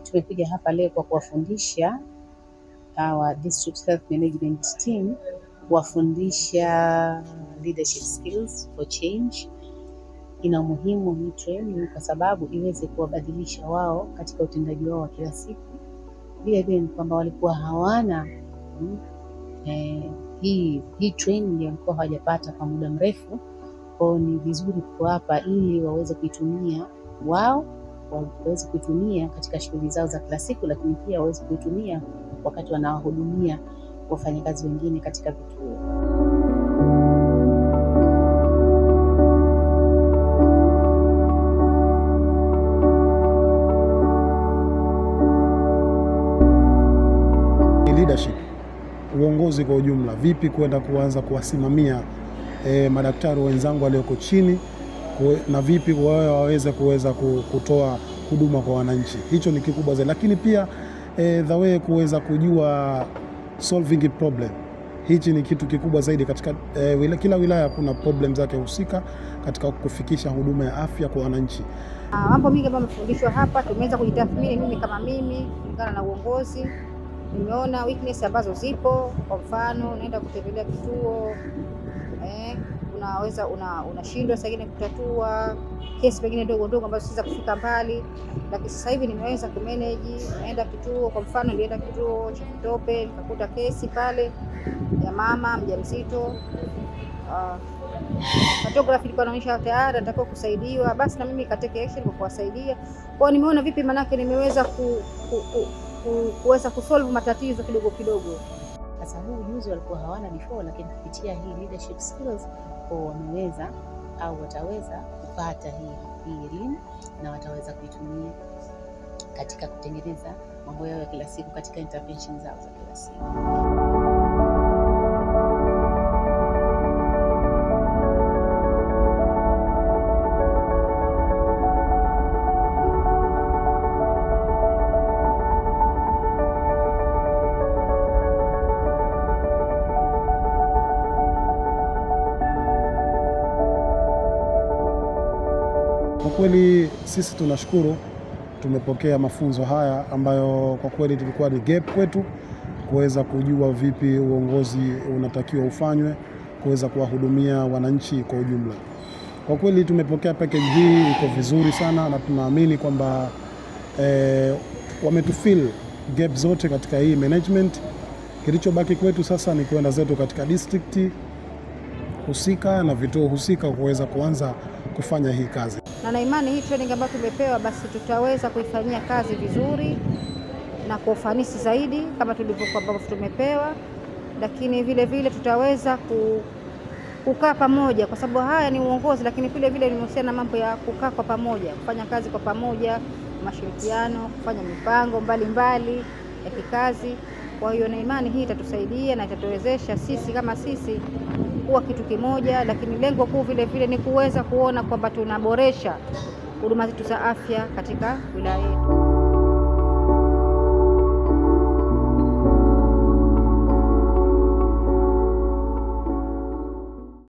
tumekuja hapa leo kwa kuwafundisha our district health management team, kuwafundisha leadership skills for change. Ina umuhimu hii training kwa sababu iweze kuwabadilisha wao katika utendaji wao wa kila siku. Vile vile ni kwamba walikuwa hawana mm, eh, hii hii training walikuwa hawajapata kwa muda mrefu, kwao ni vizuri kuwapa ili waweze kuitumia wao waweze kuitumia katika shughuli zao za kila siku, lakini pia waweze kuitumia wakati wanawahudumia wafanyakazi wengine katika vituo. Leadership, uongozi kwa ujumla, vipi kwenda kuanza kuwasimamia eh, madaktari wenzangu walioko chini kue- na vipi wao waweze kuweza ku- kutoa huduma kwa wananchi. Hicho ni kikubwa zaidi, lakini pia eh, the way kuweza kujua solving problem. Hichi ni kitu kikubwa zaidi katika eh, wila, kila wilaya kuna problem zake husika katika kufikisha huduma ya afya kwa wananchi. Ah, mambo mingi ambayo amefundishwa hapa, tumeweza kujitathmini mimi kama mimi kulingana na uongozi. Nimeona weakness ambazo zipo, kwa mfano unaenda kutembelea kituo eh, unaweza una- unashindwa saa ingine kutatua kesi pengine ndogo ndogo ambazo siweza kufika mbali, lakini sasa hivi nimeweza kumanage. Naenda kituo, kwa mfano nilienda kituo cha Kitope nikakuta kesi pale ya mama mjamzito ah, photography ilikuwa inaonyesha tayari anatakiwa kusaidiwa, basi na mimi nikateke action kwa kuwasaidia. Kwa hiyo nimeona vipi, manake nimeweza ku, ku, ku, ku, kuweza kusolve matatizo kidogo kidogo. Sasa huu ujuzi walikuwa hawana before, lakini kupitia hii leadership skills kwa wameweza au wataweza kupata hii hii elimu na wataweza kuitumia katika kutengeneza mambo yao ya kila siku katika intervention zao za kila siku. Kwa kweli sisi tunashukuru tumepokea mafunzo haya ambayo kwa kweli tulikuwa ni gap kwetu kuweza kujua vipi uongozi unatakiwa ufanywe kuweza kuwahudumia wananchi kwa ujumla. Kwa kweli tumepokea package hii iko vizuri sana na tunaamini kwamba eh, wametufill gap zote katika hii management. Kilichobaki kwetu sasa ni kwenda zetu katika district husika na vituo husika kuweza kuanza kufanya hii kazi. na na imani hii training ambayo tumepewa basi tutaweza kuifanyia kazi vizuri na kwa ufanisi zaidi kama tulivyokuwa ambavyo tumepewa, lakini vile vile tutaweza ku, kukaa pamoja, kwa sababu haya ni uongozi, lakini vile vile limehusiana na mambo ya kukaa kwa pamoja, kufanya kazi kwa pamoja, mashirikiano, kufanya mipango mbalimbali mbali ya kikazi. Kwa hiyo na imani hii itatusaidia na itatuwezesha sisi kama sisi kuwa kitu kimoja, lakini lengo kuu vile vile ni kuweza kuona kwamba tunaboresha huduma zetu za afya katika wilaya yetu.